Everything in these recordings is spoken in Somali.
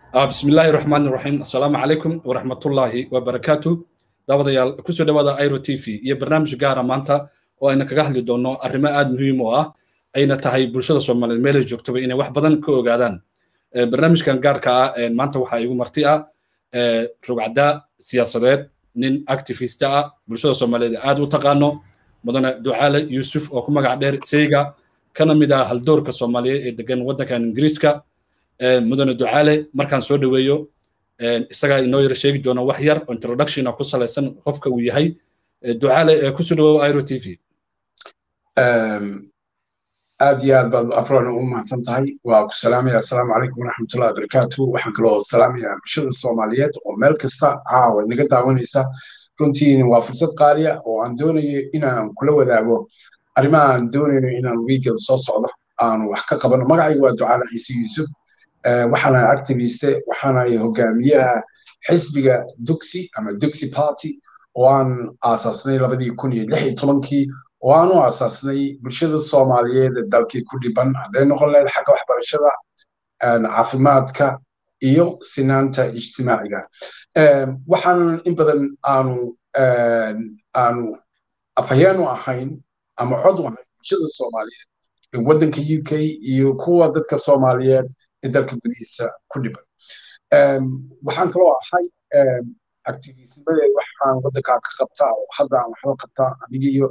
بسم الله الرحمن الرحيم السلام عليكم ورحمة الله وبركاته daawadayaal kusoo dhawaada airo t v iyo barnaamij gaara maanta oo ayna kaga hadli doonno arrimo aada muhiim u ah ayna tahay bulshada soomaaliyeed meelay joogtaba inay wax badan ka ogaadaan barnaamijkan gaarka ah maanta waxaa igu marti ah rugcada siyaasadeed nin activista ah bulshada soomaaliyeed aada u taqaano mudane ducaale yuusuf oo ku magac dheer seyga kana mid ah haldoorka soomaaliyeed ee degan waddankan ingiriiska mudane ducaale markaan soo dhoweeyo isagaa inoo yar sheegi doona wax yar oo introduction ku salaysan qofka uu yahay ducaale kusoo dhawow iro t v aad iyo aad baad afroon u mahadsan tahay waa ku salaamaya assalaamu calaykum waraxmatullahi wabarakaatu waxaan kaloo salaamayaa bulshada soomaaliyeed oo meel kasta caawa naga daawanaysa runtiin waa fursad qaaliya oo aan doonayo inaan kula wadaago arrimaha aan doonayno inaan wiigel soo socdo aan wax ka qabano magacayga waa ducaale ciise yuusuf waxaana activiste waxaana hogaamiyaha xisbiga duxi ama duxi party oo aan aasaasnay labadii kun iyo lix iyo tobankii oo aan u aasaasnay bulshada soomaaliyeed ee dalkii ku dhiban hadday noqon lahayd xagga waxbarashada caafimaadka iyo sinaanta ijtimaaciga waxaan in badan aanu aanu afhayeen u ahayn ama cod u ahayn bulshada soomaaliyeed ee waddanka u k iyo kuwa dadka soomaaliyeed ee dalka gudihiisa ku dhiban waxaan kaloo ahay activismadeed waxaan waddankaa ka qabtaa oo hadda aan waxba qabtaa anigiyo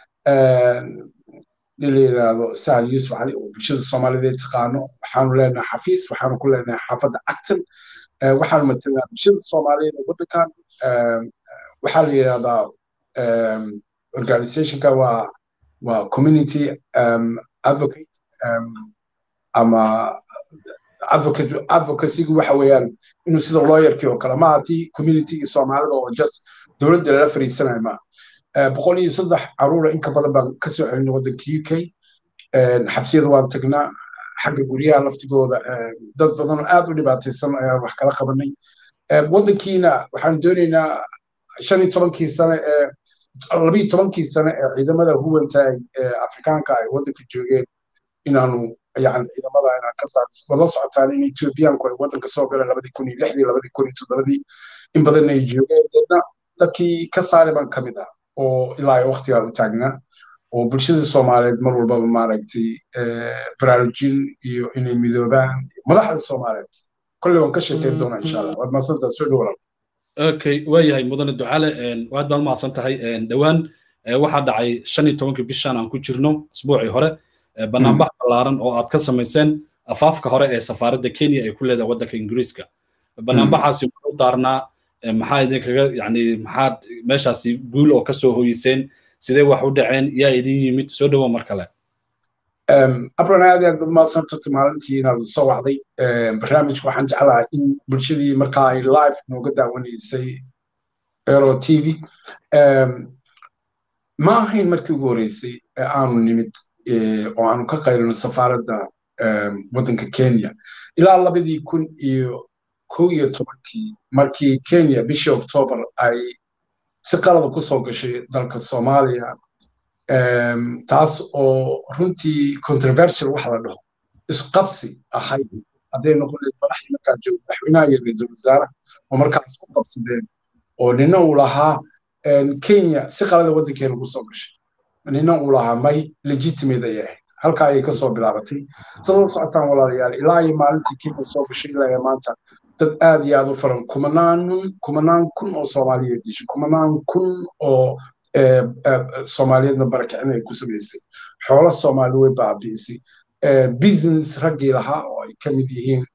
nin la yidhaahdo sahal yuusuf cali oo bulshada soomaaliyeed taqaano waxaanu leenahay xafiis waxaanu ku leenahay xaafadda acton waxaanu matalnaa bulshada soomaaliyeed ee waddankan waxaa la yidhahdaa organizationka waa waa community advocate ama advocate advocacygu waxa weeyaan inuu sida lawyerkii oo kale maaha tii communitygii soomaalida oo just dowladda lala fariisanayo maaha boqol iyo saddex caruura in ka badan baan ka soo celinay waddanka u k xabsiyada waan tagnaa xagga guryaha laftigooda dad badan oo aad u dhibaataysan ayaan wax kala qabanay waddankiina waxaan doonaynaa shan iyo tobankii sane ee labiyo tobankii sane ee ciidamada huwantaay ee afrikaanka ay waddanka joogeen inaanu yani ciidamada inaan ka saarno wala socotaan in ethoobiyaanku ay waddanka soo galeen labadii kun iyo lixdii labadii kun iyo toddobadii in badan ay joogeen deedna dadkii ka saari baan ka mid ah oo ilaa ay waqtigaa u taagnaa oo bulshada soomaaliyeed mar walbaba maaragtay baraarujin iyo inay midoobaan madaxda soomaaliyeed kolley waan ka sheekeyn doonaa insha allah waad mahadsantaa soo dhow okay waayahay mudane ducaale waad baad mahadsan tahay dhowaan waxaa dhacay shan iyo tobankii bishan aan ku jirno asbuucii hore banaanbax ballaaran oo aad ka samayseen afaafka hore ee safaaradda kenya ay ku leedahay waddanka ingiriiska banaanbaxaasi wuxuu daarnaa maxaa idinkaga yani maxaad meeshaasi guul oo kasoo hoyiseen sidee wax u dhaceen yaa idin yimid soo dhowo mar kale abran aad aad bad mahadsantato maalintii inaad soo wacday barnaamijka waxaan jeclahay in bulshadii markaa ay live nooga daawanaysay ero t v ma ahayn markii ugu horreysay ee aanu nimid oo aanu ka qaylino safaaradda waddanka kenya ilaa labadii kun iyo kow iyo tobankii markii kenya bishii oktoobar ay si qalada ku soo gashay dalka soomaaliya taas oo runtii controversial wax la dhaho isqabsi ahayd hadday noqon lahayd madaxdii markaa jooga madaxweynaha iyo ra-iisul wasaare oo markaas ku qabsadeen oo nina uu lahaa kenya si qalada waddankeena ku soo gashay nina uu lahaa may legitimate ayay ahayd halkaa ayay kasoo bilaabatay sadala socotaan walaalayaal ilaa iyo maalintii kenya soo gashay ilaa iyo maanta dad aad iyo aad u faran kumanaan kumanaan kun oo soomaaliyeed dishay kumanaan kun oo soomaaliyeedna barakicin ay ku samaysay xoolo soomaali way baabi'isay business raggii lahaa oo ay ka mid yihiin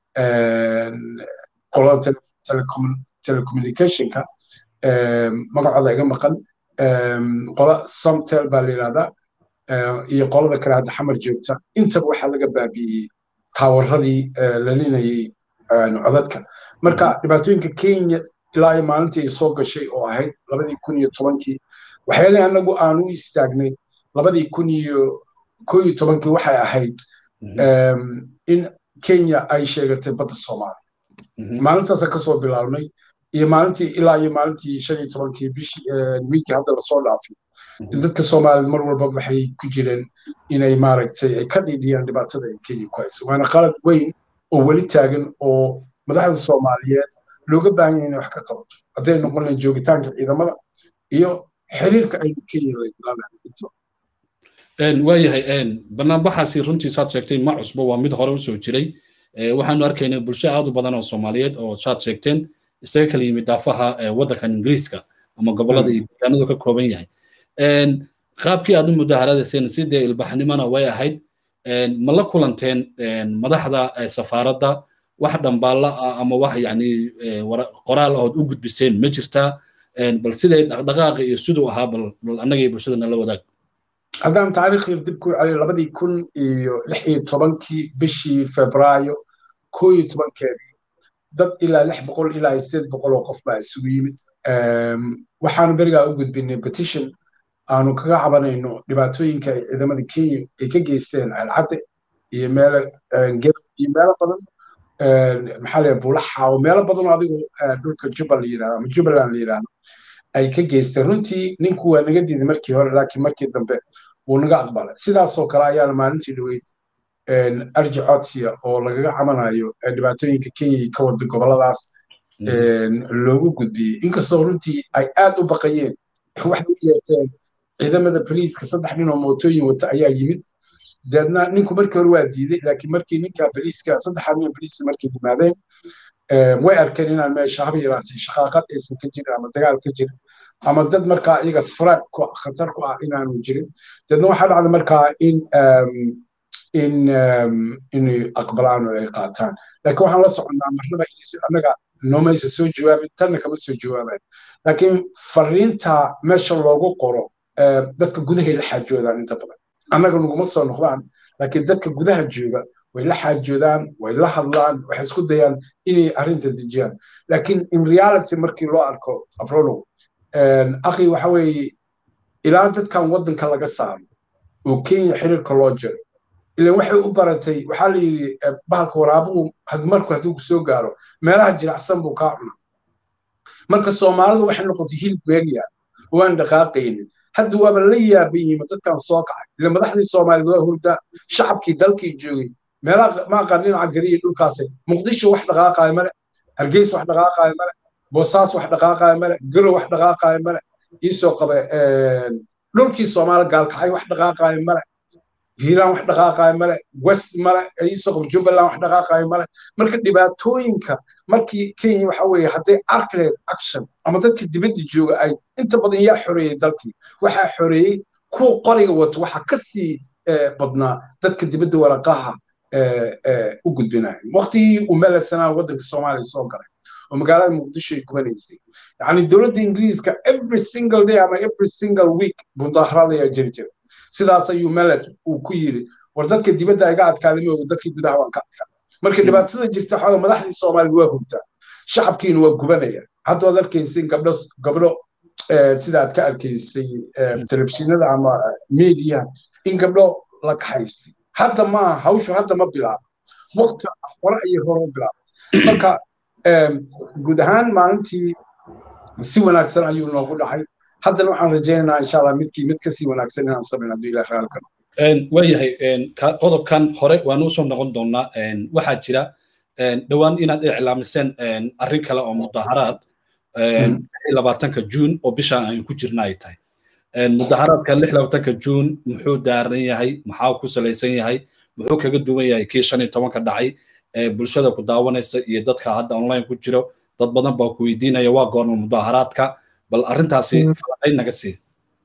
qolada telecommunicationka magacooda iga maqan qola somtel baa la yidhahdaa iyo qolada kale hadda xamar joogta intaba waxaa laga baabi'iyey taawaradii lalinayay codadka marka dhibaatooyinka kenya ilaa iyo maalintii ay soo gashay oo ahayd labadii kun iyo tobankii waxyaalihii anagu aan u istaagnay labadii kun iyo ko iyo tobankii waxay ahayd in kenya ay sheegatay badda soomaaliya maalintaasa kasoo bilaabnay iyo maalintii ilaa iyo maalintii shan iyo tobankii bishii wiikii hadda lasoo dhaafay dadka soomaaliya mar walba waxay ku jireen inay maaragtay ay ka dhiidhiyaan dhibaatada ay kenya ku hayso waana qalad weyn oo weli taagan oo madaxda soomaaliyeed looga baahan yahay inay wax ka qabato hadday noqon lahayn joogitaanka ciidamada iyo xiriirka aynu ka yeelan waayahay banaanbaxaasi runtii saad sheegtay ma cusbo waa mid hore usoo jiray waxaanu arkaynay bulsho aad u badan oo soomaaliyeed oo saad sheegteen isaga kala yimid daafaha waddankan ingiriiska ama gobollada iyo deegaanadu ka kooban yahay qaabkii aad u mudaharadayseen sidee ilbaxnimona way ahayd ma la kulanteen madaxda safaaradda wax dhambaalla ah ama wax yani qoraal ahood u gudbiseen ma jirtaa bal siday dhaqdhaqaaqa iyo siduu ahaa bal annaga iyo bulshadana la wadaag haddaan taariikhii dib ku celiyo labadii kun iyo lix iyo tobankii bishii febraayo koo iyo tobankeedii dad ilaa lix boqol ilaa sideed boqol oo qof baa isugu yimid waxaanu berigaa u gudbinay petition aanu kaga cabanayno dhibaatooyinka ay ciidamada kenya ay ka geysteen alcadde iyo meelo gedo iyo meelo badan maxaa la bulaxa oo meelo badan oo adigu dhulka jubal la yidhahdo ama jubbaland la yidhahdo ay ka geysteen runtii ninku waa naga diiday markii hore laakiin markii dambe wuu naga aqbalay sidaasoo kale ayaana maalintii dhaweyd arji codsiya oo lagaga camanayo dhibaatooyinka kenya ka wada goboladaas loogu gudbiyey inkastoo runtii ay aad u baqayeen waxay u yeerteen ciidamada boliiska saddex nin oo mootooyin wata ayaa yimid deedna ninku markii hore waa diiday laakiin markii ninka boliiska saddexa nin boliiska markay yimaadeen way arkeen inaan meesha haba yaraatay shaqaaqad aysan ka jirin ama dagaal ka jirin ama dad markaa iyaga faraag ku khatar ku ah inaanu jirin deedna waxaa dhacda markaa in in inay aqbalaan oo ay qaataan laakiin waxaan la soconnaa marnaba annaga noomaysa soo jawaabin tanna kama soo jawaabayn laakiin fariinta meesha loogu qoro dadka gudahay la xaajoodaan inta badan annaga naguma soo noqdaan laakiin dadka gudaha jooga way la xaajoodaan way la hadlaan waxay isku dayaan inay arrinta dejiyaan laakiin in reality markii loo arko abrolo akhi waxa weeye ilaa dadkan waddanka laga saaro oo kenya xiriirka loo jiro ilan waxay u baratay waxaa la yidhi bahalka waraabuhu marku hadduu soo gaaro meelaha jilicsan buu kaa cuna marka soomaalidu waxay noqotay hilib weeliya oo aan dhaqaaqaynin hadda waaba la yaaban yihiin dadkan soo kacay ila madaxdii soomaaliyeed waa hurdaa shacabkii dalkii joogay meelaha ma aqaan dhinaca gadiya dhulkaasi muqdisho wax dhaqaaqaayo male hargeys wax dhaqaaqaayo male boosaas wax dhaqaaqaayo male garow wax dhaqaaqaayo male iisoo qabe dhulkii soomaali gaalkacay wax dhaqaaqaayo male hiiraan wax dhaqaaqaayo male west male iisoo qabe jubbaland wax dhaqaaqaayo male marka dhibaatooyinka markii kenya waxa weeye hadday arki lahayd action ama dadka dibadda jooga ay inta badan yaa xoreeyey dalkii waxaa xoreeyey kuwa qoriga wato waxaa ka sii badnaa dadka dibadda waraqaha u gudbinaya waqtigii uu melasanaa waddanka soomaaliya soo galay oo magaalada muqdisho ay gubanaysay yacni dowladda ingiriiska every single day ama every single week mudaaharaadayaa jiri jira sidaas ayuu meles uu ku yiri war dadka dibadda iga adkaaday mooga dadkii gudaha waan ka adkaa marka dhibaatada jirta waxaa madaxdii soomaaliya waa hurtaa shacabkiina waa gubanaya hadda waad arkaysin gabdho gabdho sida aad ka arkaysay telefishinada ama mediaha in gabdho la kaxaystay hadda maaha hawshu hadda ma bilaabo waqti hore ayay hore u bilaabay marka guud ahaan maalintii si wanaagsan ayuu noogu dhacay haddana waxaan rajaynaynaa insha allah midkii mid kasii wanaagsan inaan samayn hadduu ilaah raalka waayahay qodobkan hore waanu usoo noqon doonaa waxaa jira dhowaan inaad iclaamiseen arrin kale oo mudaharaad labaatanka juun oo bishaan aynu ku jirna ay tahay mudaharaadka lix labaatanka juun muxuu daaran yahay maxaa ku salaysan yahay muxuu kaga duwan yahay kii shan iyo tobanka dhacay bulshada ku daawanaysa iyo dadka hadda online ku jiro dad badan baa ku weydiinaya waa goorma mudaharaadka bal arrintaasi falaqay naga sii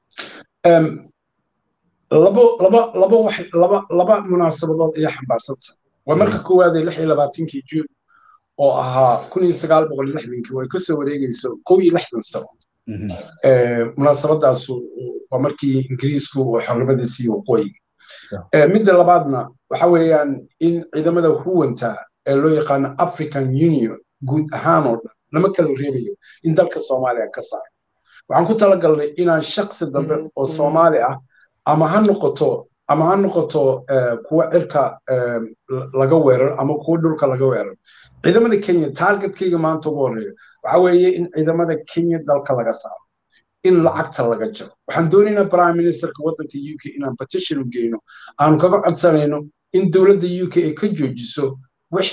labo laba laba wax laba laba munaasabadood ayaa xambaarsanta waa marka koowaad ee lix iyo labaatankii juun oo ahaa kun iyo sagaal boqol lixdankii way kasoo wareegayso kow iyo lixdan sano munaasabadaasu waa markii ingiriisku uu xornimada siiyey waqooyiga midda labaadna waxa weeyaan in ciidamada huwanta ee loo yaqaano african union guud ahaan oo dhan lama kala reebayo in dalka soomaaliya ka saaray waxaan ku talagalnay inaan shaksi dambe oo soomaali ah ama ha noqoto ama ha noqoto kuwa cirka laga weeraro ama kuwa dhulka laga weeraro ciidamada kenya targetkayga maanta ugu horreeya waxa weeye in ciidamada kenya dalka laga saaro in lacagta laga jaro waxaan doonaynaa prime ministerka waddanka u k inaan petition u geyno aanu kaga codsanayno in dowladda u k ay ka joojiso wixii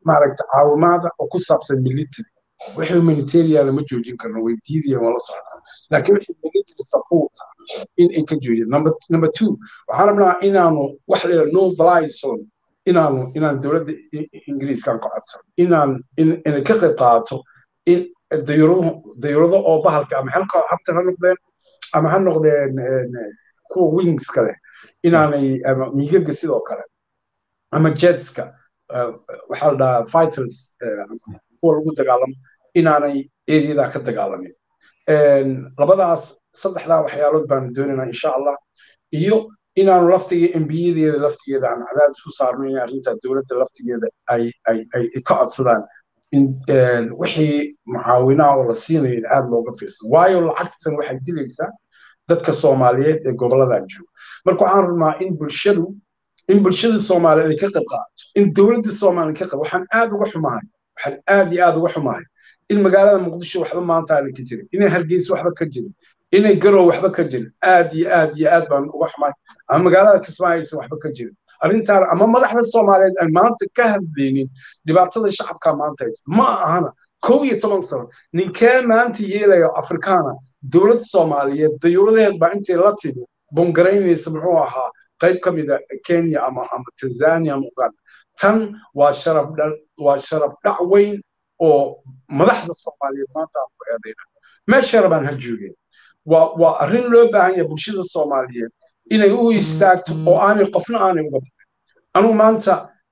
maaragta caawimaada oo ku saabsan military wixii humanitarian lama joojin karno way diidayaan waa la socdaa laakiin wixii military support in ay ka joojiyaan number number two waxaan rabnaa inaanu wax la no fly zone inaanu inaan dowladda ingiriiskan ka codsan inaan inay ka qayb qaadato in dayurado dayurado oo bahalka ama halka habta ha noqdeen ama ha noqdeen kuwa wingska leh inaanay ama migaga sidoo kale ama jetska waxaa la dhahaa fighters kuwa lagu dagaalamo inaanay eriyada ka dagaalamin labadaas saddexdaa waxyaalood baanu doonaynaa insha allah iyo inaanu laftiga embiyadeeda laftigeeda aan cadaadis ku saarno in arrinta dowladda laftigeeda ay ay ay ka codsadaan in wixii mucaawinaha oo la siinayo in aada looga fiirsado waayo lacagtan waxay dilaysaa dadka soomaaliyeed ee goboladan jooga marka waxaan rabnaa in bulshadu in bulshada soomaaliyeed ay ka qayb qaadato in dowladda soomaaliya ka qayb waxaan aada uga xumahay waxaan aada iyo aada uga xumahay in magaalada muqdisho waxba maanta aanan ka jirin inay hargeysa waxba ka jirin inay garow waxba ka jirin aad iyo aad iyo aad baan uga xumahay ama magaalada kismaayo aysan waxba ka jirin arrintaan ama madaxda soomaaliyeed ay maanta ka hadlaynin dhibaatada shacabka maanta haysta ma ahana kow iyo toban sano ninkee maanta yeelaya afrikaana dowladda soomaaliyeed dayuuradeed baa intay la timi bongaraynaysa muxuu ahaa qayb ka mida kenya ama ama tanzania ama uganda tan waa sharaf waa sharaf dhac weyn oo madaxda soomaaliyeed maanta aan ku eedayna meesha rabaan ha joogeen waa waa arrin loo baahan yahay bulshada soomaaliyeed inay u istaagto oo aanay qofna aanay uga bixin anugu maanta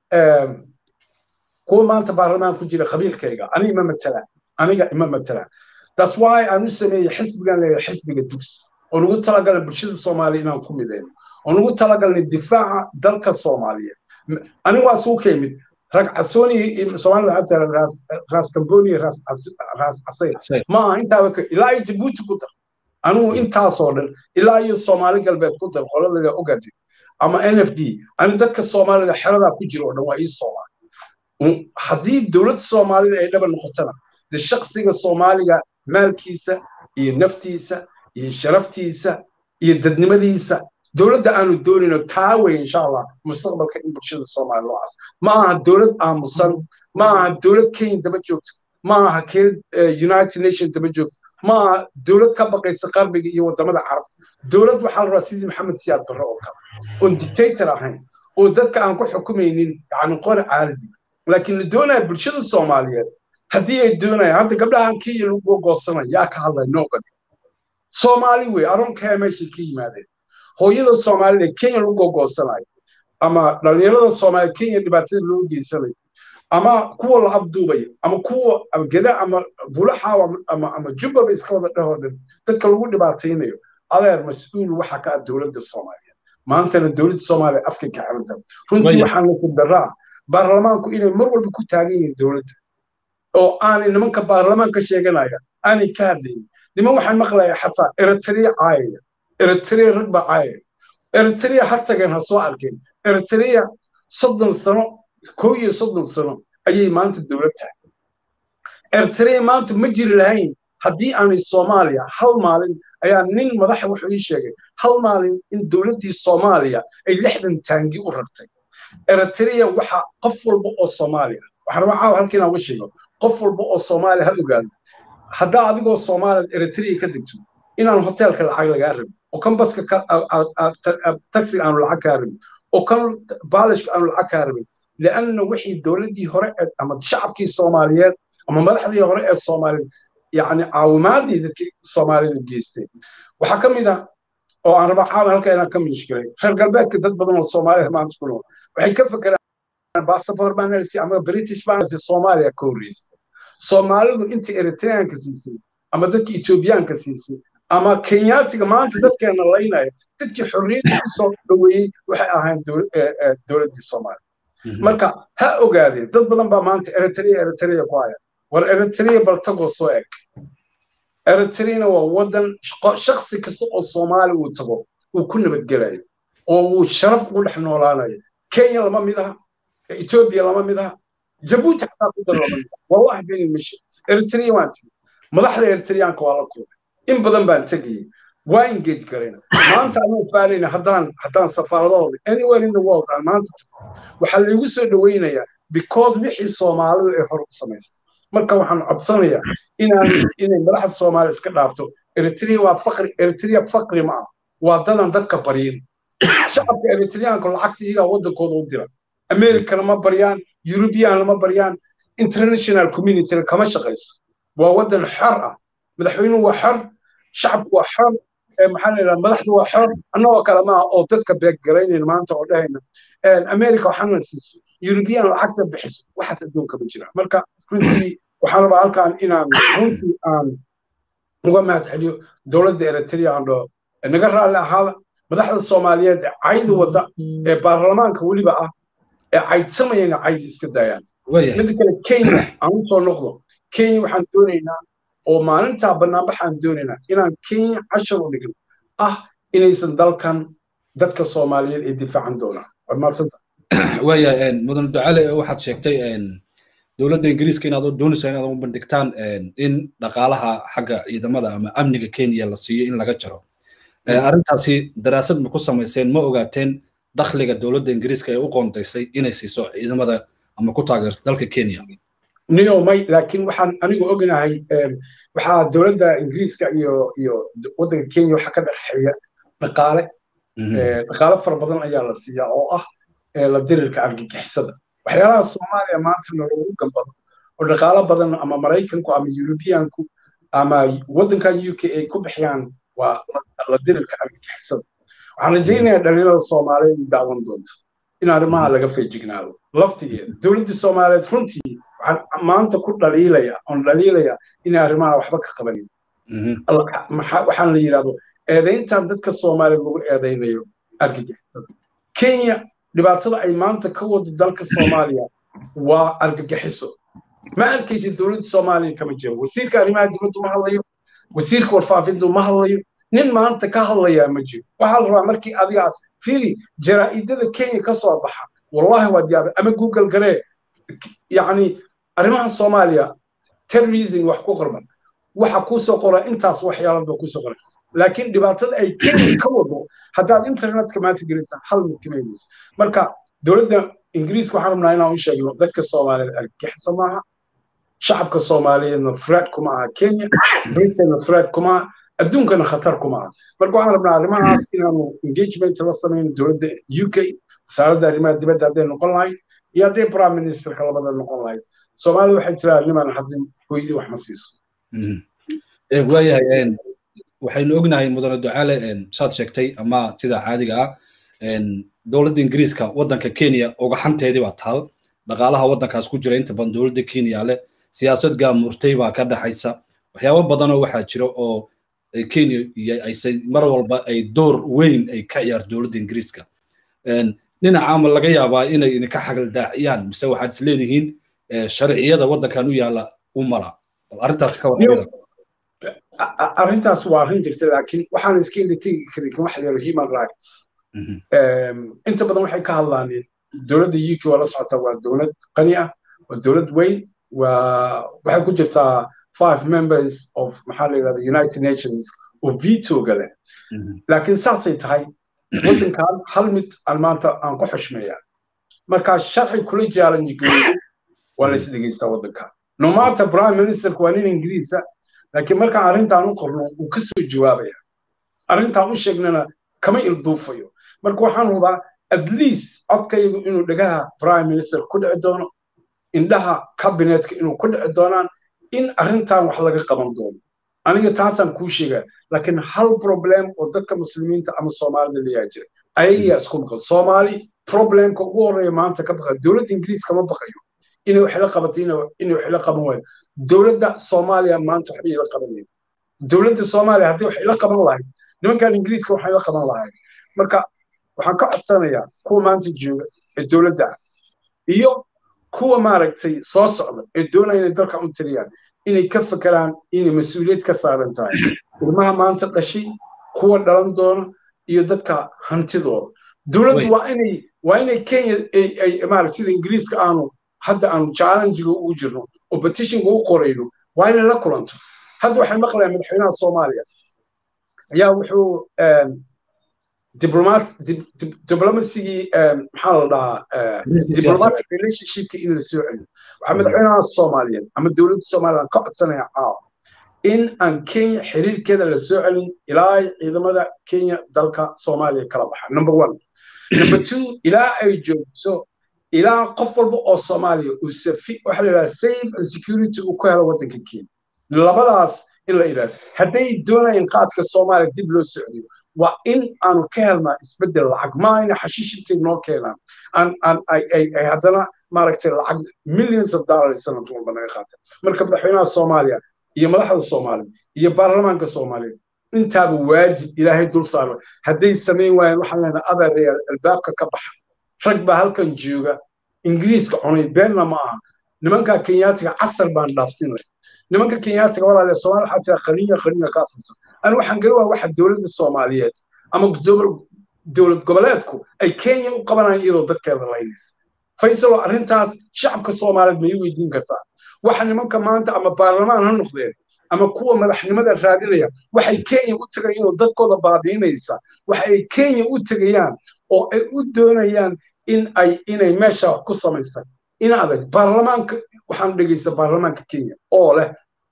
kuwa maanta baarlamaan ku jira qabiilkayga aniga ima matalaan aniga ima matalaan that's why aan u sameeyey xisbigan leeyahay xisbiga dugsi oo nagu talagalay bulshada soomaaliya inaan ku midayno oo nagu talagalnay difaaca dalka soomaaliyeed anigu waa suu ka yimid rag casooni soomaalida waxaa tira raas raas kamboni raas raas casayr ma aha intaaba ka ilaa iyo jabuuti ku dar anigu intaasoo dhan ilaa iyo soomaali galbeed ku dar qoladada ogadi ama n f d ani dadka soomaalida xeradaa ku jira oo dhan waa ii soomaali haddii dowladda soomaalida ay dhaba noqotona de shaksiga soomaaliga maalkiisa iyo naftiisa iyo sharaftiisa iyo dadnimadiisa dowladda aanu doonayno taa wey insha allah mustaqbalka in bulshada soomaaliya loo cas ma aha dowlad aamusan ma aha dowlad kenya daba joogta ma aha keel united nation daba joogta ma aha dowlad ka baqaysa qarbiga iyo wadamada carabta dowlad waxaa la rabaa sidii maxamed siyaad barre oo kale oon dictator ahayn oo dadka aan ku xukumaynin yani qori caaladi laakiin la doonaya bulshada soomaaliyeed haddii ay doonayaan hadda gabdhahan kenya lagu goosanaya yaa ka hadlaya noogani soomaali wey aronkaya meeshay ka yimaadeen hooyada soomaalida kenya lagu gogoosanayo ama dhalinyarada soomaalida kenya dhibaatada loo geysanayo ama kuwa la abduubayo ama kuwa geda ama bulaxaaw ama ama jubbaba iska wada dhehoo dhan dadka lagu dhibaataynayo adeer mas-uul waxa ka ah dowladda soomaaliyeed maantana dowladda soomaaliya afka ka xiranta runtii waxaan nasib daraa baarlamaanku inay mar walba ku taagan yihiin dowladda oo aanay nimanka baarlamaanka sheeganaya aanay ka hadlaynin niman waxaan maqlayaa xataa eritrea caayaya eritrea rag baa caayaya eritrea ha tageen ha soo arkeen eritrea soddon sano kow iyo soddon sano ayay maanta dowlad tahay eritrea maanta ma jiri lahayn haddii aanay soomaaliya hal maalin ayaa nin madaxa wuxuu ii sheegay hal maalin in dowladdii soomaaliya ay lixdan taangi u rartay eritrea waxa qof walba oo soomaaliya waxaan rabaa caawa halka inaan uga sheego qof walba oo soomaaliya ha ogaado haddaa adigoo soomaaliya eritrea ka degto inaan hoteelka lacag lagaa rabin oo kan baska taxiga aanu lacag kaa rabin oo kan baalishka aanu lacag kaa rabin lianna wixii dowladdii hore ama shacabkii soomaaliyeed ama madaxdii hore ee soomaaliyeed yani caawimaadii dadkii soomaalida geystay waxaa ka mid ah oo aan rabaa caawa halka inaan ka mishkilay reer galbeedka dad badan oo soomaalida maanta ku nool waxay ka fekeraan basafor baanalsi ama british baanalsi soomaaliya ka horreysay soomaalidu inta eritreanka siisay ama dadka etoobiyaanka siisay ama kenyaatiga maanta dadkeena laynaya dadkii xorriyadda ku soo dhoweeyey waxay ahayn dowladdii soomaaliya marka ha ogaadeen dad badan baa maanta eritrea eritrea ku haya war eritrea bal tagoo soo eg eritreana waa waddan shaksi kasta oo soomaali uu tago uu ku nabadgelayo oo uu sharaf ugu dhex noolaanayo kenya lama mid aha etoobiya lama mid aha jabuuti xataa ku dar lama mid aha wallahi beenin mashe eritrea waan tigi madaxda eritreanka waa la kulmay in badan baan tegayay waa engage garayna maanta anuu faalayna haddaan haddaan safaaradahooda anywhere in the world aan maanta tago waxaa laigu soo dhoweynayaa because wixii soomaalidu ay hore u samaysay marka waxaan codsanayaa inaan inay madaxda soomaaliya iska dhaafto eritrea waa faqri eritrea faqri ma ah waa dadan dadka baryin shacabka eritreanka lacagta iyagaa waddankooda u dira americana ma baryaan european lama baryaan international community kama shaqayso waa waddan xor ah madaxweynuhu waa xor shacabku waa xor maxaa la yidhaha madaxdu waa xor annagoo kale maaha oo dadka beeggaraynayna maanta oo dhahayna america waxaana siiso european lacagta bixiso waxaas adduunka ma jira marka runtii waxaan rabaa halkaan inaan runtii aan uga mahad celiyo dowladda eritrea aan dhaho naga raalli ahaada madaxda soomaaliyeed ee cayda wadda ee baarlamaanka weliba ah ee caydsamayana cayd iska daayaan midda kale kenya aan u soo noqdo kenya waxaan doonaynaa oo maalintaa banaanbaxaan doonaynaa inaan kenya cashar u dhigno ah inaysan dalkan dadka soomaaliyeed ay difaacan doonaan waad maadsanta waaya mudan ducale waxaad sheegtay dowladda ingiriiska inaad doonaysaa inaad u bandhigtaan in dhaqaalaha xagga ciidamada ama amniga kenya la siiyo in laga jaro arrintaasi daraasad ma ku samayseen ma ogaateen dakhliga dowladda ingiriiska ee u qoondaysay inay siiso ciidamada ama ku taageerto dalka kenya niyo may laakiin waxaan anigu ognahay waxaa dowladda ingiriiska iyo iyo waddanka kenya waxaa ka dhexeeya dhaqaale dhaqaale fara badan ayaa la siiyaa oo ah la dirirka argagixisada waxyaalaha soomaaliya maanta naloogu gambado oo dhaqaalo badan ama maraykanku ama yurubiyaanku ama waddankan u k ay ku bixiyaan waa la dirirka argagixisada waxaan rajaynayaa dhalinyarada soomaaliyeed ay daawan doonta in arrimaha laga feejignaado laftigeeda dowladdii soomaaliyeed runtii waxaan maanta ku dhaliilaya oon dhaliilaya inay arrimaha waxba ka qabanin waxaan la yidhahdo eedayntan dadka soomaaliyeed lagu eedaynayo argagixisada kenya dhibaatada ay maanta ka wado dalka soomaaliya waa argagixiso ma arkaysa dowladda soomaaliya kama jiro wasiirka arrimaha dibaddu ma hadlayo wasiirka warfaafintu ma hadlayo nin maanta ka hadlayaa ma jiro waxaa la rabaa markii adiga aad fiili jaraa'idada kenya ka soo baxa wallahi waad yaabay ama google garee yacni arrimaha soomaaliya terrorism wax ku qorban waxa kusoo qora intaas waxyaalaba kusoo qora laakiin dhibaatada ay kenya ka wado haddaad internetka maanta gelisaan hal mid kama helayso marka dowladda ingiriiska waxaan rabnaa inaan u sheegno dadka soomaaliyeed argagixisa maaha shacabka soomaaliyeedna threat kuma aha kenya britanna threat kuma aha adduunkana khatar kuma aha marka waxaan rabnaa arrimahaas inaanu engagement la samayno dowladda u k wasaaradda arrimaha dibadda hadday noqon lahayd iyo hadday prime ministerka labada noqon lahayd soomaalida waxay jiraa niman haddii hooyadii wax ma siiso waayahay waxaynu ognahay mudane ducaale saad sheegtay ama sida caadiga ah dowladda ingiriiska waddanka kenya ugaxanteedii baa taal dhaqaalaha waddankaas ku jira inta badan dowladda kenya leh siyaasad gaamurtay baa ka dhaxaysa waxyaabo badanoo waxaa jira oo kenya ayse mar walba ay door weyn ay ka ciyaar dowladda ingiriiska dhinaca ama laga yaabaa inay idinka xagaldaaciyaan mise waxaad is leedihiin sharciyada waddankan u yaala u mara bal arrintaas ka warqabida arrintaas waa arrin jirta laakiin waxaan iska indhategi karin waxa la yidhahdo human rights inta badan waxay ka hadlaan dowladda uk waa la socotaa waa dowlad qani ah waa dowlad weyn waa waxay ku jirtaa five members of maxaa la yidhahda united nations oo vetoga leh laakiin saasay tahay waddankan hal mid aan maanta aan ku xushmeeyaa markaa sharci kula challenge geeyo waa la isdhegeystaa waddankan no matter prime ministerka waa nin ingiriisa laakiin markaan arrintaan u qorno uu ka soo jawaabaya arrintaan u sheegnana kama ilduufayo marka waxaan hubaa at least codkaygu inuu dhegaha prime minister ku dhici doono indhaha cabinetka inuu ku dhici doonaan in arrintan wax laga qaban doono aniga taasaan kuu sheegaa laakiin hal problem oo dadka muslimiinta ama soomaalida layaa jira ayagaa isku maqan soomaali problemka ugu horreeya maanta ka baqa dowladda ingiriis kama baqayo inay wax la qabato inay wax la qaban waayo dowladda soomaaliya maanta waxba ila qabanaya dowladda soomaaliya haddii wax ila qaban lahayd nimankan ingiriiska waxay la qaban lahayd marka waxaan ka codsanayaa kuwa maanta jooga ee dowladda ah iyo kuwa maaragtay soo socda ee doonaya inay dalka u tiriyaan inay ka fekeraan inay mas-uuliyad ka saaran tahay ilmaha maanta dhashay kuwa dhalan doona iyo dadka hantidooda dowladdu waa inay waa inay kenya ay maaragta sida ingiriiska aanu hadda aanu challengiga ugu jirno oo petitionka u qorayno waa inay la kulanto hadda waxaan maqlayaa madaxweynaha soomaaliya ayaa wuxuu diblomasigii maxaa la dhahaa diplomatic relationshipki in la soo celiyo waxaa madaxweynaha soomaaliyeed ama dowladda somaliland ka codsanaya caawa in aan kenya xiriirkeeda la soo celin ilaa ciidamada kenya dalka soomaaliya kala baxa number one number two ilaa ay joogto ilaa qof walba oo soomaaliya uu safi waxa la yidhaha safe and security uu ku helo waddanka kenya labadaas in la yidhahdo hadday doonayaan qaadka soomaaliya dib loo socdiyo waa in aanu ka helnaa isbeddel lacag maa ina xashiish intay noo keenaan ay haddana maaragtay lacag millions of dollars sanad walba naga qaata marka madaxweynaha soomaaliya iyo madaxda soomaaliya iyo baarlamaanka soomaaliya intaaba waajib ilaahay dul saaro hadday samayn waayeen waxaan leenahay adeerayaal albaabka ka baxa rag baa halkan jooga ingiriiska cunay beenna ma aha nimanka kenyaatiga casar baan dhaafsinay nimanka kenyaatiga walaale soomaali waxaa tira qaniya qaniya kaa furto ani waxaan gari waa waxa dowladda soomaaliyeed ama dowlad goboleedku ay kenya u qabanayaan iyadoo dadkeeda laynaysa faysalo arrintaas shacabka soomaaliyeed ma ii weydiin kartaa waxa nimanka maanta ama baarlamaan ha noqdeen ama kuwa madaxnimada raadinaya waxay kenya u tagayaan iyadoo dadkooda baabiinaysa waxa ay kenya u tegayaan oo ay u doonayaan in ay inay meesha ku samaystaan in adag baarlamaanka waxaan dhegeysta baarlamaanka kenya oo leh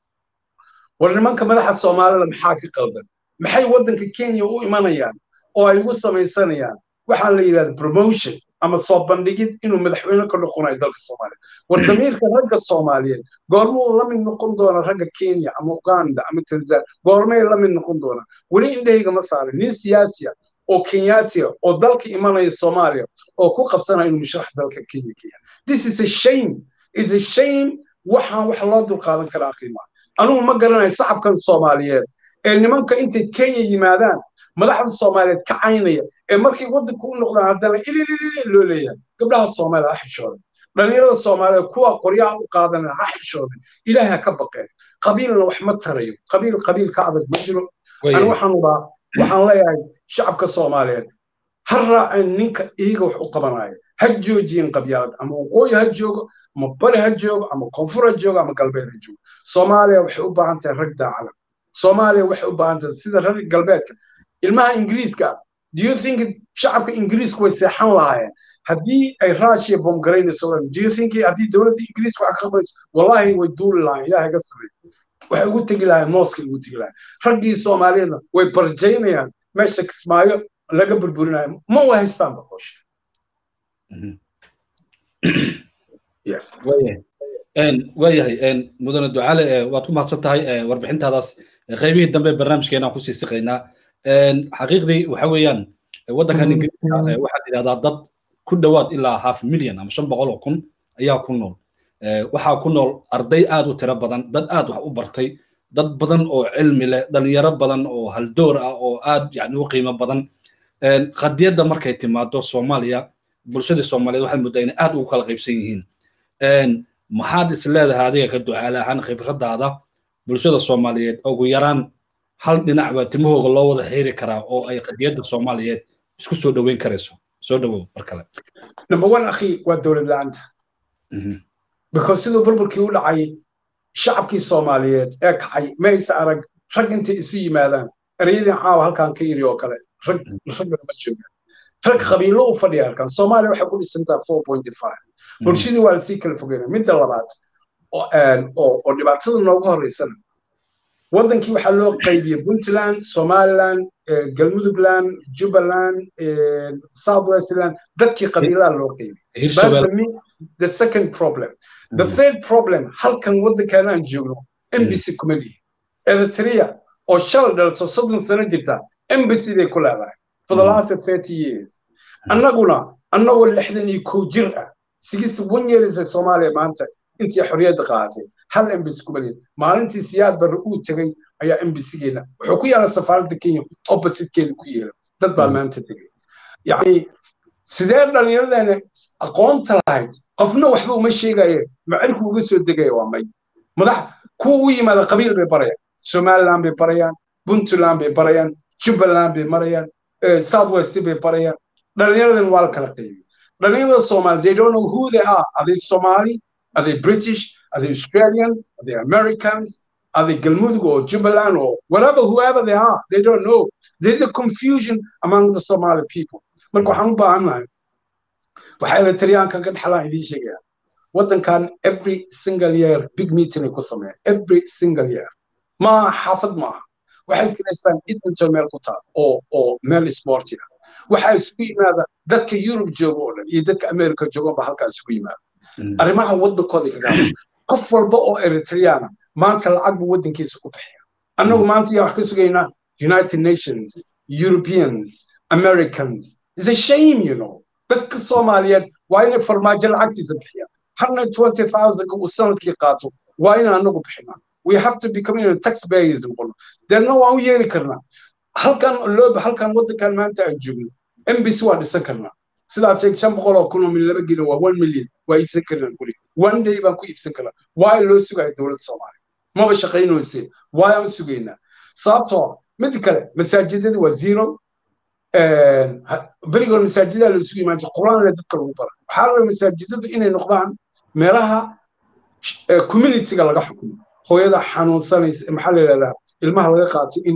war nimanka madaxa soomaalida maxaa ka qaldan maxay waddanka kenya u imanayaan oo ay ugu samaysanayaan waxaa la yidhahda promotion ama soo bandhigid inuu madaxweyne ka noqonayo dalka soomaaliya war damiirka ragga soomaaliyeed goormuu la mid noqon doona ragga kenya ama uganda ama tanzania goormay la mid noqon doonaa weli indhahayga ma saarin nin siyaasiya oo kenyaatiya oo dalka imanaya soomaaliya oo ku qabsanaya inuu musharax dalka kenya kenya this is a shame is a shame waxaan wax loo dulqaadan karaa qiimaa anugu ma garanayo shacabkan soomaaliyeed ee nimanka intay kenya yimaadaan madaxda soomaaliyeed ka caynaya ee markay waddanka u noqdaan haddana ilililili loo leeyahay gabdhaha soomaalida ha xishooday dhalinyarada soomaaliyeed kuwa qoryaha u qaadanaya ha xishooday ilaahay ha ka baqeen qabiilna wax ma tarayo qabiil qabiil ka adag ma jiro ani waxaan ubaa waxaan leeyahay shacabka soomaaliyeed ha raaceen ninka iyaga wax u qabanaya ha joojiyeen qabyaalad ama waqooyi ha joogo ama bari ha joogo ama koonfur ha joogo ama galbeed ha joogo soomaaliya waxay u baahan tahay rag daacada soomaaliya waxay u baahan tahay sida rag galbeedka ilmaha ingiriiska do you think shacabka ingiriisku way seexan lahaayeen haddii ay russia bomgaraynayso do you think haddii dowladda ingiriiska wax ka qabayso wallahi way duuli lahayen ilaahay ga sameey waxay ugu tegi lahayen mooskay ugu tegi lahayen raggii soomaaliyeedna way barjaynayaan meesha kismaayo laga burburinayo ma u haystaan boqosha waayahay mudane ducaale waad ku mahadsan tahay warbixintaadaas qaybihii dambe barnaamijkeena aan kusii siqaynaa xaqiiqdii waxa weeyaan waddankan ingiriiska waxaad yidhahdaa dad ku dhowaad ilaa half million ama shan boqol oo kun ayaa ku nool waxaa ku nool arday aad u tiro badan dad aad wax u bartay dad badan oo cilmi leh dhalinyaro badan oo haldoor ah oo aad yani u qiimo badan qadiyadda markay timaado soomaaliya bulshadii soomaaliyeed waxaad moodaa inay aad ugu kala qaybsan yihiin maxaad is leedahay adiga ka ducaale ahaan khibradaada bulshada soomaaliyeed ugu yaraan hal dhinac baa timahooga loo wada xiri karaa oo ay qadiyadda soomaaliyeed isku soo dhoweyn karayso soo dhowow mar kale number one akhi waa dowlad la-aanta because siduu burburkii u dhacay shacabkii soomaaliyeed ee kacay ma aysa arag rag intay isu yimaadaan ereyadii caawa halkaan ka yiri oo kale rag raggana ma joogaan rag qabiilo u fadhiya halkan soomaaliya waxay ku dhisantaa four point five bulshadii waa lasii kala fogeynaa midda labaad oo dhibaatada noogu horeysana waddankii waxaa loo qaybiyey puntland somaliland galmudugland jubbaland south westland dadkii qabiilaha loo qaybiyey the second problem the third problem halkan waddankan aan joogno embassy kuma lihi eritrea oo shalay dhalato soddon sano jirta embassy bay ku leedahay for the last thirty years annaguna annagoo lixdan iyo kow jir ah sixty one years ee soomaaliya maanta intii xorriyadda qaadatay hal embassy kuma lihi maalintii siyaad barre uu tegey ayaa embassygeena wuxuu ku yaala safaaradda kenya oppositekeeda ku yeela dad baa maanta tegey yacni sidee dhallinyaradeena aqoonta lahayd qofna waxba uma sheegaye macirku uga soo degaya waa may madax kuwa u yimaada qabiil bay barayaan somaliland bay barayaan puntland bay barayaan jubbaland bay marayaan south west bay barayaan dhallinyaradan waa la kala qaybiyey dhallinyarada soomaali they don't know who they are are they somali are they british are they australian are they americans are they galmudug or jubaland or whatever whoever they are they don't know there's a confusion among the somali people marka waxaan u baahannahay waxaa eritriyaanka ka dhexlaan idiin sheegaya waddankan every single year big meeting ay ku sameeyaan every single year ma xaafad maaha waxay kiraystaan edmonton meel ku taal oo oo meel sporti ah waxaa isugu yimaada dadka yurub jooga oo dhan iyo dadka america joogan ba halkaa isugu yimaada arrimaha waddankooda kaga qof walba oo eritriyaana maanta lacag buu waddankiisa ku bixiya annagu maanta yaa wax ka sugaynaa united nations europeans americans is a shame you know dadka soomaaliyeed waa inay farmaajo lacagtiisa bixiyaan hundred twenty thousandka uu sanadkii qaato waa inaan anagu bixinaa we have to become you know, taxpayers noqono deedna waan u yeeli karnaa halkan looba halkan waddankan maanta aan joogno mbc waa dhisan karnaa sidaad sheeg shan boqol oo kun oo min laba gelo waa one million waa iibsan karnaa guri one day baan ku iibsan karnaa waa loo sugaya dowladda soomaaliya maba shaqaynayse waa aan sugaynaa sababtoo mid kale masaajidada waa zero berigood masaajidaa la isugu imaan jira qur-aan dadka lagu bara waxaa la masaajidadu inay noqdaan meelaha communityga laga xukumo hooyada xanuunsanaysa maxaa la yidhahdaa ilmaha laga qaatay in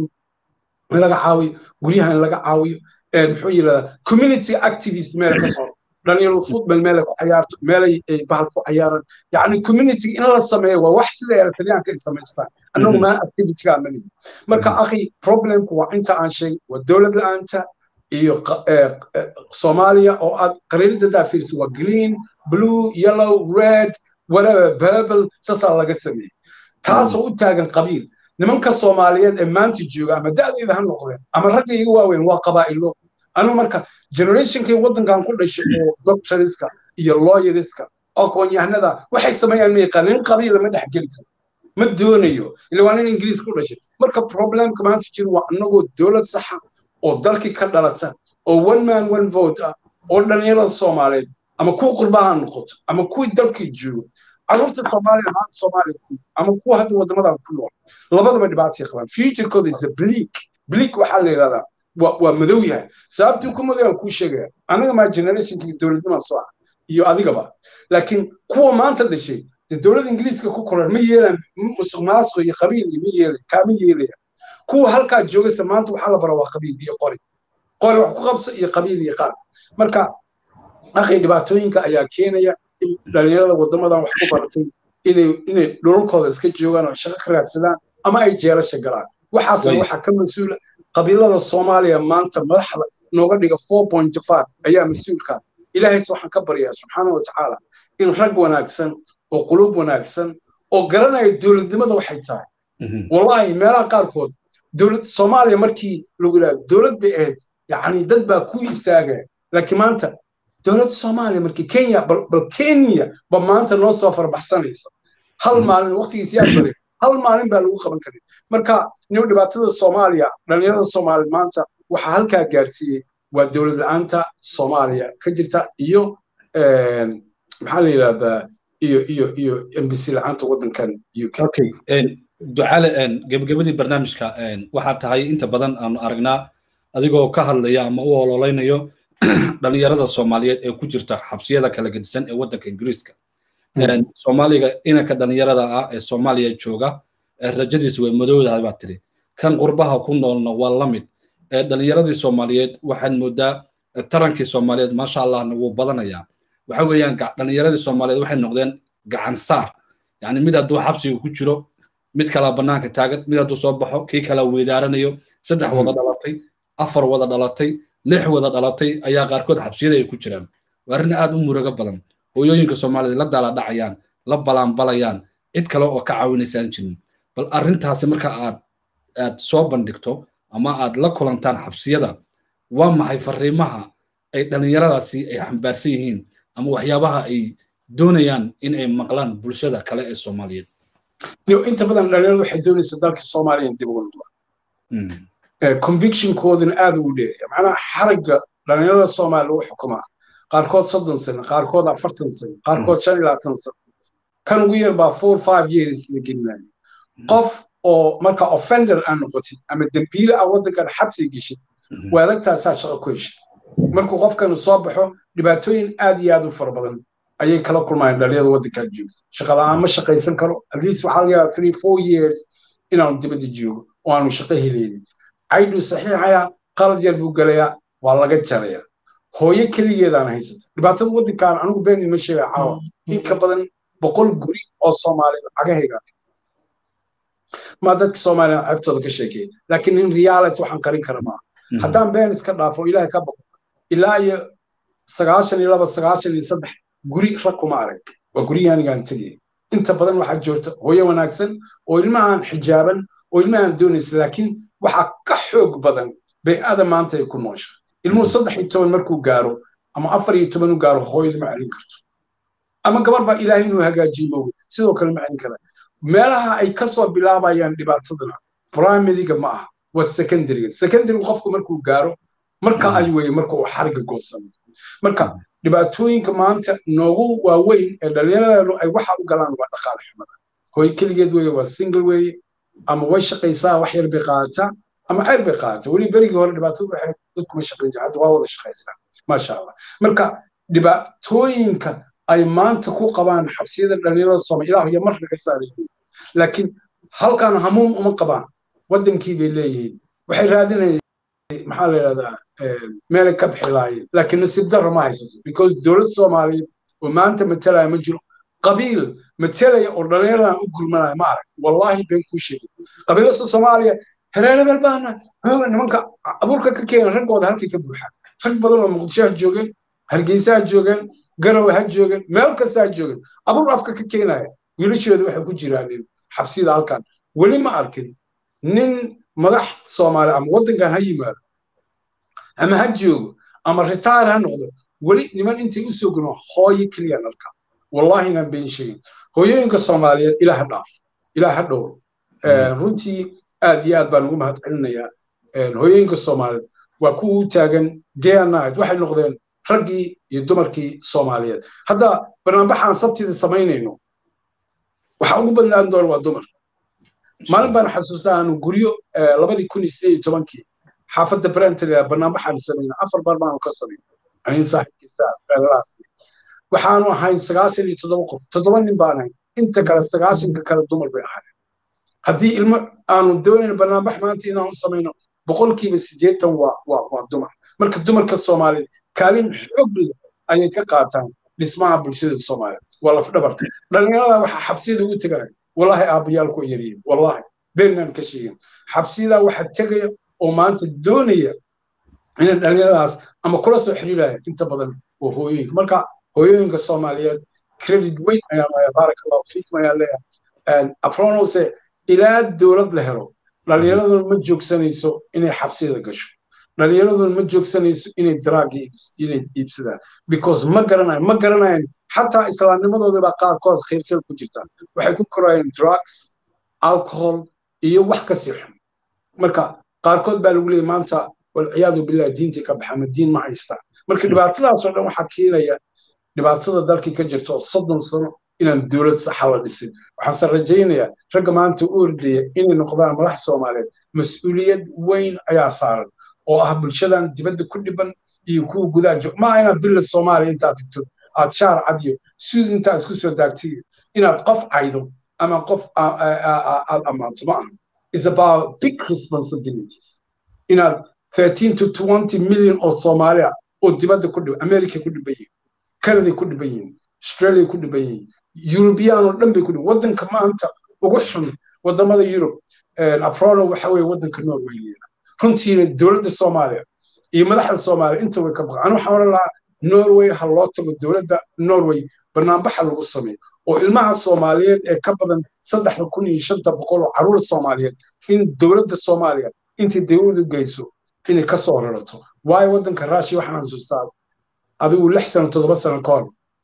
laga caawiyo guryaha in laga caawiyo muxuu yidhahdaa community activist meel ka soo dhalinyaro football meel ku cayaarto meelay bahal ku cayaaran yacni community in la sameeyo waa wax sida eritreanka ay samaystaan annagu maa activityga amanihi marka akhi problemku waa inta aan sheegay waa dowlad la-aanta iyo soomaaliya oo aad qariirada daafiirsa waa green blue yellow red whatever purple saasaa laga sameeyey taasoo u taagan qabiil nimanka soomaaliyeed ee maanta jooga ama da'dayda ha noqdeen ama ragga iga waaweyn waa qabaa'ilo anu marka generationkii waddankan ku dhashay oo doctoriska iyo lawyeriska aqoon-yahanada waxay sameeyaan ma yaqaan nin qabiila ma dhexgeli karo ma doonayo ila waa nin ingiriis ku dhashay marka problemka maanta jiro waa annagoo dowlad saxa oo dalkii ka dhalata oo one man one vote ah oo dhalinyarada soomaaliyeed ama kuwa qurbaha noqoto ama kuwii dalkii joogo carruurta soomaaliya maanta soomaaliya ama kuwa hadda waddamadan ku nool labadaba dhibaatay qabaan futurekooda is a bleak bleak waxaa la yidhahdaa waa madow yahay sababtii ku madow aan kuu sheegaya anaga maa generationkii dowladnimaa soo ah iyo adigaba laakiin kuwa maanta dhashay dee dowladda ingiriiska ku koran ma yeelaan musuq maasuq iyo qabiil iyo ma yeelay kaama yeelaya kuwa halkaa joogaysa maanta waxaa la bara waa qabiil iyo qori qori wax ku qabsa iyo qabiil iyo qaad marka akhi dhibaatooyinka ayaa keenaya in dhalinyarada waddamadan wax ku baratay inay inay dhulalkooda iska joogaan oo shaqo ka raadsadaan ama ay jeelasha galaan waxaasna waxaa ka mas-uula qabiilada soomaaliya maanta madaxda nooga dhiga four point five ayaa mas-uulka ilaahayse waxaan ka baryaa subxaana wa tacaala in rag wanaagsan oo qulub wanaagsan oo garanaya dowladnimada waxay tahay wallahi meelaha qaarkood dowlad soomaaliya markii lagu yidhahdo dowlad bay ahayd yacni dad baa ku istaagaya laakiin maanta dowladda soomaaliya markii kenya bal kenya ba maanta noo soo farbaxsanaysa hal maalin waqtigiis yaa bare hal maalin baa lagu qaban karin marka nin dhibaatada soomaaliya dhalinyarada soomaaliya maanta waxaa halkaa gaarsiiyey waa dowlad la-aanta soomaaliya ka jirta iyo maxaa la yidhahdaa iyo iyo iyo embisi la-aanta waddankan uk okay ducale gebagabadii barnaamijka waxaa tahay inta badan aanu aragnaa adigoo ka hadlaya ama u ololeynayo dhalinyarada soomaaliyeed ee ku jirta xabsiyada kala gedisan ee waddanka ingiriiska soomaaliga inanka dhalinyarada ah ee soomaaliya jooga rajadiisa way madowdahay baa tiri kan qurbaha ku noolna waa la mid dhalinyaradii soomaaliyeed waxaad moodaa tarankii soomaaliyeed maasha allahna wuu badanayaa waxa weeyaan dhalinyaradii soomaaliyeed waxay noqdeen gacan saar yani mid hadduu xabsiga ku jiro mid kalaa bannaanka taagan mid hadduu soo baxo kii kalaa weedaaranayo saddex wada dhalatay afar wada dhalatay lix wada dhalatay ayaa qaarkood xabsiyada ay ku jiraan waa arrin aad u murugo badan hooyooyinka soomaaliyeed la daala dhacayaan la balaanbalayaan cid kale oo ka caawinaysaan jirin bal arrintaasi marka aad aad soo bandhigto ama aad la kulantaan xabsiyada waa maxay fariimaha ay dhallinyaradaasi ay xambaarsan yihiin ama waxyaabaha ay doonayaan in ay maqlaan bulshada kale ee soomaaliyeed inta badan dhalinyaradu waxay doonaysaa dalka soomaaliya dib ugu noqdaan convictionkooduna aad ugu dheeraya macnaha xaragga dhalinyarada soomaaliya lagu xukumaa qaarkood soddon sano qaarkood afartan sano qaarkood shan iyo labaatan sano kan ugu yar baa four five years la gelinayo qof oo marka offender aan noqotid ama dembiile ah waddankan xabsi geshid waa adagtaasaa shaqo ku heshid markuu qofkan soo baxo dhibaatooyin aad iyo aad u fara badan ayay kala kulmayaan dhalinyarada waddankan joogta shaqa la-aan ma shaqaysan karo at least waxaa laga yaabaa three four years inaanu dibadda joogo oo aanu shaqo helaynin cayduu saxiixayaa qalad yar buu gelayaa waa laga jarayaa hooyo keligeedaan haysata dhibaatada waddankaan anigu been ima sheega caawa in ka badan boqol guri oo soomaaliyeed cagahayga ma dadka soomaaliya ceebtooda ka sheekeeya laakiin in reality waxaan qarin kara maaha haddaan been iska dhaafo ilaahay ka baqo ilaa iyo sagaashan iyo laba sagaashan iyo saddex guri rag kuma arag waa gurihii anigaan tegaya inta badan waxaa joogta hooyo wanaagsan oo ilmahan xijaaban oo ilmahan doonaysa laakiin waxaa ka xoog badan bay-ada maanta ay ku noosha ilmuhu saddex iyo toban markuu gaaro ama afar iyo toban u gaaro hooyada ma celin karto ama gabar baa ilaahay inuu hagaajiyo moogo sidoo kale ma celin kara meelaha ay kasoo bilaabayaan dhibaatadana primaryga ma aha waa secondaryga secondaryga qofku markuu gaaro marka ay weye marka uu xariga goosano marka dhibaatooyinka maanta noogu waaweyn ee dhallinyaradeenu ay waxa u galaan waa dhaqaale xumada hooy keligeed weye waa single weye ama way shaqaysaa wax yar bay qaadataa ama ceyr bay qaadataa weli berigii hore dhibaatadu waxay dadkuma shaqayn jira hadda waa wada shaqaysaa maasha allah marka dhibaatooyinka ay maanta ku qabaan xabsiyada dhallinyarada sooma ilaah iyo mar laga saarayihiin laakiin halkan hamuum uma qabaan waddankii bay leeyihiin waxay raadinayeen maxaa la yidhahdaa meelay ka bixi lahaayeen laakiin nasiib darra ma haysato because dowlad soomaaliyeed oo maanta matalaya ma jiro qabiil matalaya oo dhallinyaradan u gurmanaya ma arag wallahi been kuu sheegay qabiilasta soomaaliya hereerebel baana nimanka abuurka ka keena raggooda halkay ka buuxaan rag badan oo muqdisho ha joogeen hargeysa ha joogeen garowe ha joogeen meel kasta ha joogeen abuur afka ka keenaya wiilashooda waxay ku jiraan xabsiyada halkan weli ma arkin nin madax soomaali ama waddankan ha yimaado ama ha joogo ama ritaar ha noqdo weli niman intay u soo gurmaan hooyo keliya dhalka wallahi inaan been sheegin hooyooyinka soomaaliyeed ilaah ha dhaaf ilaah ha dhowr runtii aad iyo aad baan ugu mahad celinayaa hooyooyinka soomaaliyeed waa kuwa u taagan day and night waxay noqdeen raggii iyo dumarkii soomaaliyeed hadda barnaamijaan sabtida samaynayno waxa ugu badnaan doona waa dumar maalin baan xasuustaa aanu guryo labadii kun iyo sideed iyo tobankii xaafadda brentega barnaamijaan samayna afar bar baanu ka samayn anin saaxiibkiisa feelalaas waxaanu ahayn sagaashan iyo toddoba qof toddoba nin baan ahayn inta kale sagaashanka kale dumar bay ahayn haddii ilmo aanu doonayno barnaamij maanta inaanu samayno boqolkiiba siddeetan waa waa waa dumar marka dumarka soomaaliyeed kaalin xoog leh ayay ka qaataan dhismaha bulshada soomaaliyeed waa laf dhabarta dhallinyarada waxaa xabsiyada ugu tegaya wallahi aabbayaal ku yaryihin wallahi beenaan ka sheegin xabsiyadaa waxaa tegaya oo maanta doonaya inay dhallinyaradaas ama kula soo xiriiraya inta badan waa hooyooyinka marka hooyooyinka soomaaliyeed credit weyn ayaa leeyahay baaraka allahu fiikum ayaa leeyahay afronose ilaa dowlad la helo dhallinyaraduna ma joogsanayso inay xabsiyada gasho dhallinyaraduna ma joogsanayso inay daraagi inay iibsadaan because ma garanayan ma garanayan xataa islaamnimadooda baa qaarkood khayrkhayr ku jirta waxay ku korayeen drugs alcohol iyo wax ka sii xun marka qaarkood baa lagu leeyay maanta walciyaadu billahi diintii ka baxa ama diin ma haystaan marka dhibaatadaasoo dhan waxaa keenaya dhibaatada dalkii ka jirta oo soddon sano inaan dowlad saxa la dhisin waxaanse rajaynayaa ragga maanta u ordaya inay noqdaan madax soomaaliyeed mas-uuliyad weyn ayaa saaran oo ah bulshadan dibadda ku dhiban iyo kuwa gudaha joog maa inaad billa soomaaliya intaad tagto aad shaar cad iyo sud intaad isku soo daagtiyo inaad qof caydo ama qof aad ammaanto ma aha is about big responsibilities inaad 13 to 20 million oo soomaaliya oo dibadda ku dhiban america ku dhiban yihiin canada ku dhiban yihiin australia ku dhiban yihiin eurubiyaan oo dhan bay ku dhiban waddanka maanta ugu xun wadamada yurub afrono waxa weeye waddanka norway runtiina dowladda soomaaliya iyo madaxda soomaaliya inta way ka baqan anu waxaan oran lahaa norway ha loo tago dowladda norway barnaambaxa lagu sameeyo oo ilmaha soomaaliyeed ee ka badan saddexda kun iyo shanta boqol oo caruur soomaaliyeed in dowladda soomaaliya intay dawladu geyso inay ka soo rarato waayo waddanka rushia waxaan xasuustaa adigu lix sano toddoba sano ka hor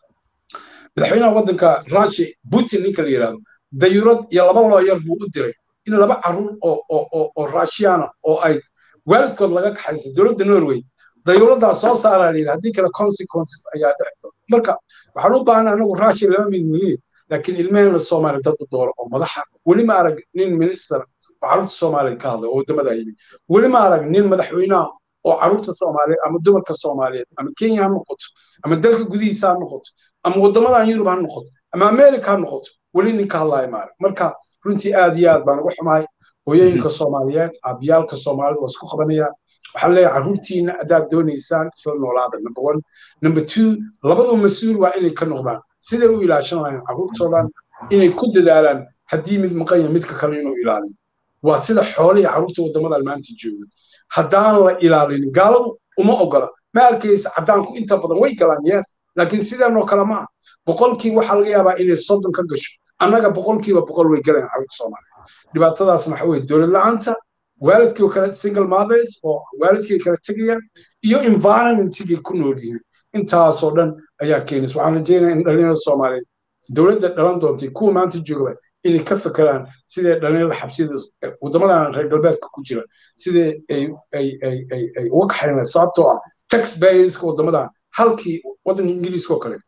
madaxweynaha waddanka rushia putin ninka la yidhaahdo dayurad iyo laba looyar buu u diray in laba caruur oo oo oo rushiyana oo ay waalidkood laga kaxaysa dowladda norway dayuuradaa soo saaraa la yidhi haddii kale consequences ayaa dhex doona marka waxaan u baahnaa anagu rushia lama mid muhiim laakiin ilmaheena soomaaliya dad u dooro oo madaxa weli ma arag nin minister oo carruurta soomaaliya ka hadlay oo waddamada yimid weli ma arag nin madaxweynaha oo carruurta soomaaliyeed ama dumarka soomaaliyeed ama kenya ha noqoto ama dalka gudihiisa ha noqoto ama waddamadan yurub ha noqoto ama america ha noqoto weli nin ka hadlaya ma arag marka runtii aad iyo aad baan ugu xumahay hooyooyinka soomaaliyeed aabiyaalka soomaalida waa isku qabanaya waxaan leeyahay carruurtiina haddaad doonaysaan isla noolaada number one number two labadu mas-uul waa inay ka noqdaan siday u ilaashan lahayn carruurtoodan inay ku dadaalaan haddii mid maqan yahay midka kale inuu ilaaliyo waa sida xoolihii carruurta waddamadan maanta jooga haddaan la ilaalinin gaaladu uma ogola ma arkaysa caddaanku inta badan way galaan yes laakiin sideenoo kale maaha boqolkii waxaa laga yaabaa inay soddon ka gasho annaga boqolkiiba boqol way galayaan carruurta soomaaliya dhibaatadaasna waxa weye dowlad la-aanta waalidkii kale single mothers oo waalidkii kala tegayaan iyo environmentigii ku nool yihiin intaasoo dhan ayaa keenaysa waxaan rajeynaya in dhalinyarada soomaaliyeed dowladda dhalan doontay kuwa maanta joogaba inay ka fekeraan sidee dhalinyarada xabsida waddamadan reer galbeedka ku jira sidee ay ay ay ay ay uga kaxaynaya sababtoo ah tax bayerska waddamadan halkii waddanka ingiriiska oo kale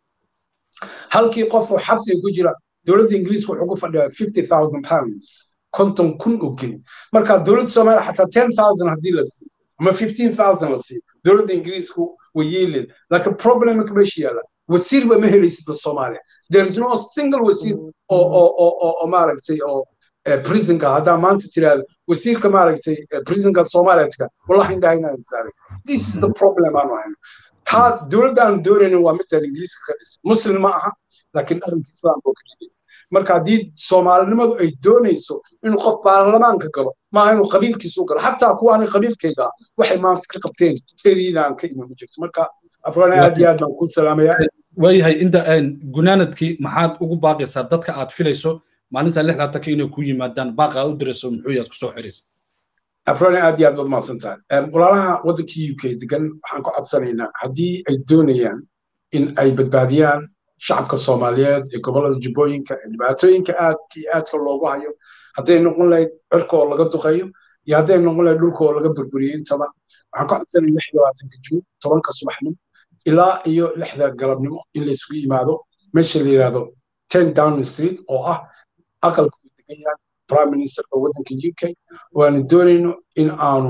halkii qof oo xabsiga ku jira dowladda ingiriiska wuxuu ku fadhiyaa fifty thousand pounds konton kun oo geli marka dowladda soomaaliya xataa ten thousand haddii la siiyo ama fifteen thousand la siiyo dowladda ingiriisku way yeeleen laakiin problemka meesha yaalla wasiirba ma helaysidba soomaaliya there is no single wasiir oo oo oo oo oo maaragtay oo prisonka haddaa maanta tiraahdo wasiirka maaragtay prisonka soomaaliya tiga wallahi indhaha inaan saaray this is the problem aanu hayno taa dowladda aan doonaynin waa midaan ingiriiska ka dhisan muslim ma aha laakiin dhaqanka islaamka oo keliya marka haddii soomaalinimadu ay doonayso inuu qof baarlamaanka galo maaha inuu qabiilkiisu galo xataa kuwa aanay qabiilkayga waxay maanta ka qabteen teriidaan ka iman jirto marka afrana aad iyo aad baan ku salaamayaa waayahay inta gunaanadkii maxaad ugu baaqaysaa dadka aad filayso maalinta lixdaatanka inay ku yimaadaan baaqa aad u dirayso muxuu yaad kusoo xiraysa afrana aad iyo aad baad mahadsan tahay walaalaha waddankii u k degan waxaan ku codsanaynaa haddii ay doonayaan in ay badbaadiyaan shacabka soomaaliyeed ee gobollada jubbooyinka ee dhibaatooyinka aadka iyo aadka loogu hayo hadday noqon lahayd cirka oo laga duqeeyo iyo hadday noqon lahayd dhulka oo laga burburiyey intaba waxaan ka codsanay lix labaatanka juun tobanka subaxnimo ilaa iyo lixda galabnimo in laysugu yimaado meesha la yidhaahdo ten down street oo ah aqalka uu degan yahay prime ministerka waddanka u k waanu doonayno in aanu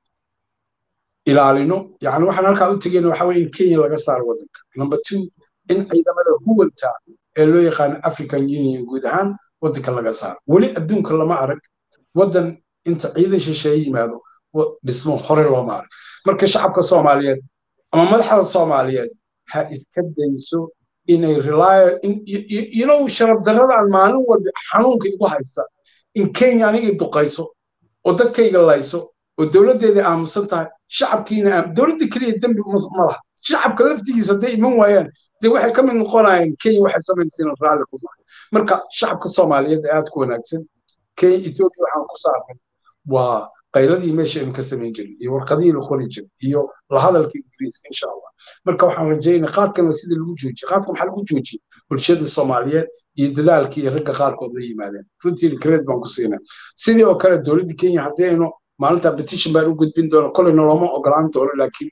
ilaalino yani waxaan halkaa u tegayna waxa weye in kenya laga saaro waddanka number two in ciidamada huwanta ee loo yaqaano african union guud ahaan waddanka laga saaro weli adduunka lama arag waddan inta ciidan shisheeye yimaado dhismo hore looma arag marka shacabka soomaaliyeed ama madaxda soomaaliyeed ha iska dayso inay relyo you know sharaf darrada aan maalin walba xanuunka igu haysa in kenya anigay duqayso oo dadkayga layso oo dowladdeeda aamusan tahay shacabkiina dowladda keliya dembi ma laha shacabka laftigiisa hadday iman waayaan dee waxay ka mid noqonayaan kenya waxay samaynaysiin raalli ku mahay marka shacabka soomaaliyeed ee aad ku wanaagsan kenya ethiopia waxaan ku saarnay waa qayladii meesha aynu ka samayn jirin iyo warqadihii la qori jiray iyo la hadalka ingiriiska insha allah marka waxaan rajaynaa qaadkana sida lagu joojiye qaadka maxaa lagu joojiyey bulshada soomaaliyeed iyo dadaalkii iyo ragga qaarkood la yimaadeen runtii credit baan ku siinaa sidii oo kale dowladda kenya haddii aynu maalinta petition baan u gudbin doona kolleyna looma ogolaan doono laakiin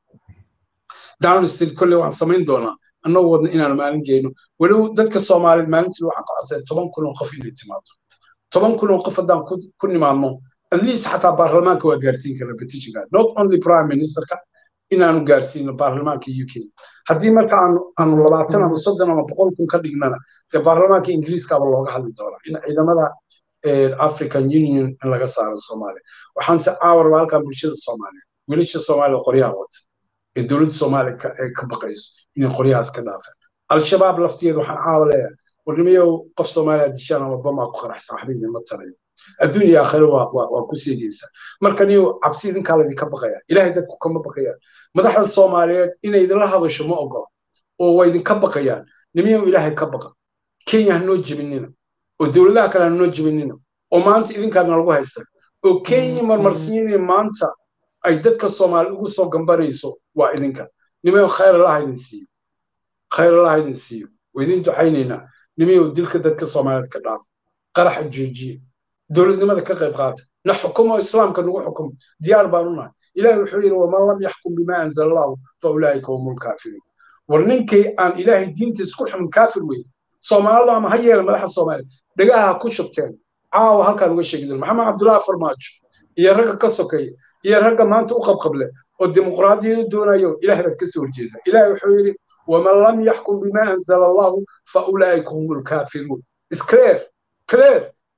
down street kolley waan samayn doonaa annagoo wadna inaan maalin geyno weliba dadka soomaaliyeed maalintii waxaan ka codsaday toban kun oo qof inay timaado toban kun oo qof haddaan ku nimaadno at least xataa baarlamaanka waa gaarsiin karna petitionka not only prime ministerka inaanu gaarsiino baarlamaanka u k haddii marka aanu aanu labaatan ama soddon ama boqol kun ka dhignana dee baarlamaanka ingiriiskaaba looga hadli doonaa in ciidamada african union in laga saaro soomaaliya waxaanse caawarba halkan bulshada soomaaliya wiilasha soomaaliya qoryaha wata ee dowladda soomaaliya ee ka baqayso inay qoryahaas ka dhaafeen al-shabaab laftigeeda waxaan caawa leeyahay warnimayow qof soomaaliya dishaan ama bamaa ku qarax saaxiibin ma tarayo adduun iyo aakhiro waa waa waa ku seegaysaa marka niyo cabsi idinkaa laydinka baqaya ilaahay dadku kama baqayaan madaxda soomaaliyeed inay idinla hadasho ma ogola oo waa idinka baqayaan nimiyow ilaahay ka baqa kenya ha noo jebinina oo dowladaha kale ha noo jebinina oo maanta idinkaadna lagu haysta oo kenya marmarsiinaya maanta ay dadka soomaali ugu soo gambanayso waa idinka nimayow khayr allaha idin siiyo khayr allaha idin siiyo waa idin ducaynaynaa nimayow dilka dadka soomaaliyeed ka dhaaf qaraxa joojiye dowladnimada ka qayb qaata na xukumo islaamka nagu xukumo diyaar baan unahay ilahi wuxuu yidhi waman lam yaxkum bima anzala allahu fa ulaa'ika hum lkaafiruun war ninkay aan ilaahay diintiis ku xumin kaafir wey soomaalidu ama ha yeela madaxa soomaaliya dhagaha ha ku shubteen caawa halkaan uga sheegi doon maxamed cabdullaahi farmaajo iyo ragga ka sokeeya iyo ragga maanta u qabqable oo dimuqraadiyadu doonayo ilahay baad kasoo horjeeda ilahi wuxuu yidhi waman lam yaxkum bima anzala allahu fa ulaa'ika hum lkaafiruun is clear clear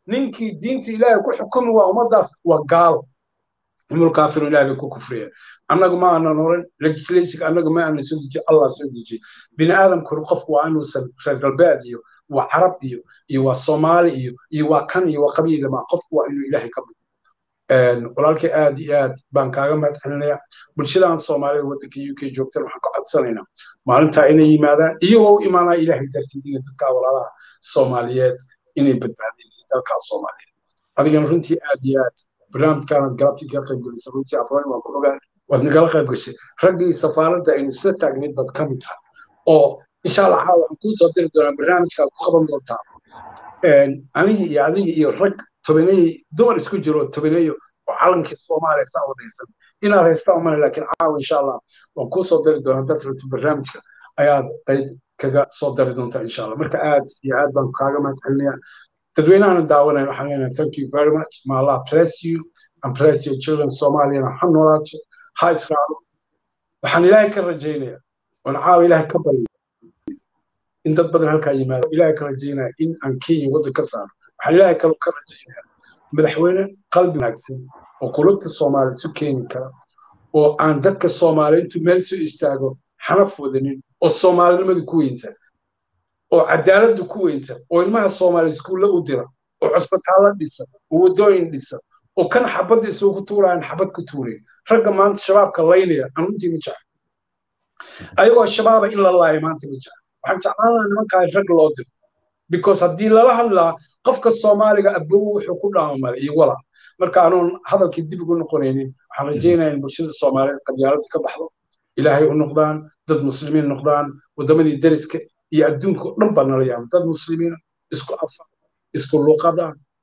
ninkii diinta ilaahay ku xukumi waa ummadaas waa gaalo himul kaafiru ilaahay bay ku kufriyeen annagu ma aanan oran legislation annagu ma aanan soo dejiye allah soo dejiye bini aadamkuna qofku waa inuusan reer galbeed iyo waa carab iyo iyo waa soomaali iyo iyo waa kan iyo waa qabiil ma qofku waa inuu ilaahay ka budo walaalkay aad iyo aad baan kaaga mahad celinaya bulshadan soomaalida waddanka u k joogtan waxaan ka codsanaynaa maalintaa inay yimaadaan iyagoo u imaanaa ilaahay dartiid iyo dadkaa walaalaha soomaaliyeed inay badbaadeen dalkaa soomaaliyeed adigana runtii aad iyo aad barnaamijkaanad galabtii ka qayb gelisay runtii afroon waan ku ogaan waad nagala qayb gashay raggii safaaradda aynu isla taagnayd baad ka mid tahay oo insha allah caawa waxaan kuu soo diri doonaa barnaamijkaad ku qaban doontaa anigi iyo adigi iyo rag tobaneey dumar isku jiro tobaneeyo oo calankii soomaaliya saa wadaysan inaad haystaa umale laakiin caawa insha allah waan kuu soo dari doonaa dad rabta barnaamijka ayaad qayb kaga soo dari doontaa insha allah marka aad iyo aad baan kaaga mahad celinaya dadweynahana daawanaya waxaan leenahay thank you very much ma allah bless you and bless your children soomaaliyana ha noolaato ha israaco waxaan ilaahay ka rajaynaya oon caawa ilaahay ka barya in dad badan halkaa yimaado ilaahay ka rajaynaya in aan kenya waddan ka saaro waxaan ilaahay kaloo ka rajaynaya madaxweyne qalbi wanaagsan oo qulubta soomaaliya isu keeni kara oo aan dadka soomaaliya intuu meel soo istaago xanaf wadanin oo soomaalinimada ku weynsan oo cadaaladda ku weynsan oo ilmaha soomaaliya iskuulla u dira oo cusbitaalla dhisa oo waddooyin dhisa oo kan xabadda isugu tuuraayan xabad ku tuuraya ragga maanta shabaabka laynaya aan runtii ma jecel ayagoo shabaaba in la laayo maanta ma jecel waxaan jeclaan lahaa nimankaa rag loo diro because haddii lala hadlaa qofka soomaaliga abow wuxuu ku dhaamamale iyo wala marka anoon hadalkii dib ugu noqonaynin waxaan rajaynayaa in bulshada soomaaliyeed qabyaaladda ka baxdo ilaahay u noqdaan dad muslimiin noqdaan waddamadii deriska iyo adduunka o dhan baa nala yaaba dad muslimiina isku afa isku luqada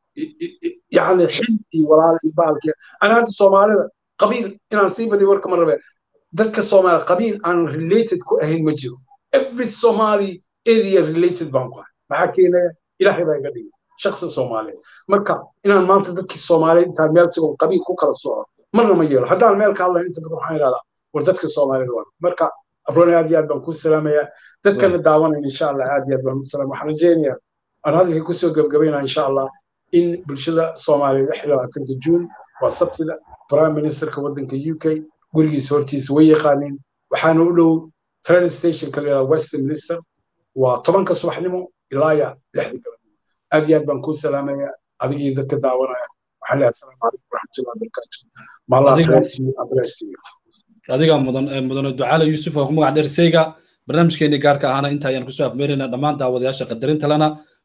yani xil iyo walaal iyo baalki ana hadda soomaalida qabiil inaan sii badiyo warka ma rabe dadka soomaaliya qabiil aan related ku ahayn ma jiro every somali area related baan ku ahay maxaa keenaya ilaahay baa iga dhigay shaksi soomaaliyeed marka inaan maanta dadkii soomaaliyeed intaan meel sigoo qabiil ku kala soco marna ma yeelo haddaan meel ka hadlayn inta badan waxaan idhahdaa war dadka soomaaliyeed waa marka afroon aad iyo aad baan kuu salaamayaa dadkana daawanayn insha allah aad iyo aad baan u salaam waxaan rajaynayaa aan hadalka kusoo gebgabaynaa insha allah in bulshada soomaaliyeed lix iyo labaatanka juun waa sabtida prime ministerka waddanka u k gurigiisa hortiisa way yaqaaniin waxaana u dhow train stationka la yidhahda westminster waa tobanka subaxnimo ilaa ya lixda galabnimo aad iyo aad baan kuu salaamaya adigii dadka daawanaya waxaan leeyahay asalaamu calaykum waraxmatullahi wabarakaatu maallah bless you and bless you adiga mudan mudane ducaale yuusuf oo ku magac dheer seyga barnaamijkeennii gaarka ahana inta ayaan kusoo afmeerayna dhammaan daawadayaasha qadarinta lena